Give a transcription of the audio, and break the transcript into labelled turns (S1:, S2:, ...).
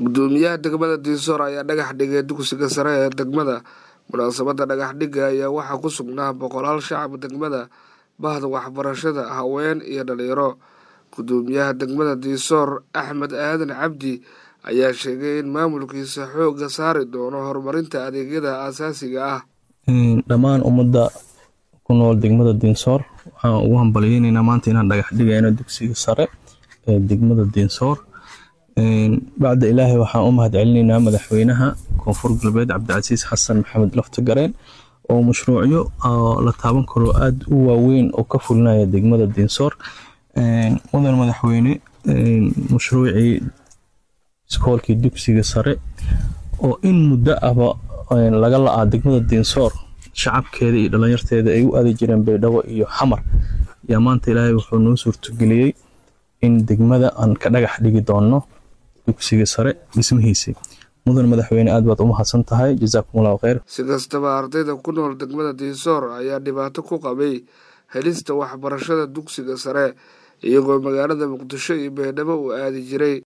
S1: gudoomiyaha degmada diisoor ayaa dhagax dhigay dugsiga sare ee degmada munaasabada dhagax dhiga ayaa waxaa ku sugnaa boqolaal shacab degmada bahda waxbarashada haween iyo dhalinyaro gudoomiyaha degmada diisoor axmed aadan cabdi ayaa sheegay in maamulkiisa xooga saari doono horumarinta adeegyada aasaasiga ah
S2: dhammaan ummadda ku nool degmada diinsoor waxaan ugu hambalyeyneynaa maanta inaan dhagax dhigayno dugsiga sare ee degmada diinsoor bacda ilaahay waxaan u mahad celinaynaa madaxweynaha koonfur galbeed cabdicasiis xasan maxamed laftagareen oo mashruucyo la taaban karo aada u waaweyn oo ka fulinaya degmada diinsoor mudan madaxweyne mashruucii iskoolkii dugsiga sare oo in muddo ahba laga la-aa degmada diinsoor shacabkeeda iyo dhalinyarteeda ay u aadi jireen baydhabo iyo xamar yaa maanta ilaahay wuxuu noo suurtageliyey in degmada aan ka dhagax dhigi doonno dugsiga sare dhismihiisii mudan madaxweyne aad baad u mahadsan tahay jasaakumullahu kheyr
S1: si kastaba ardayda ku nool degmada diinsoor ayaa dhibaato ku qabay helista waxbarashada dugsiga sare iyagoo magaalada muqdisho iyo baydhabo uu aadi jiray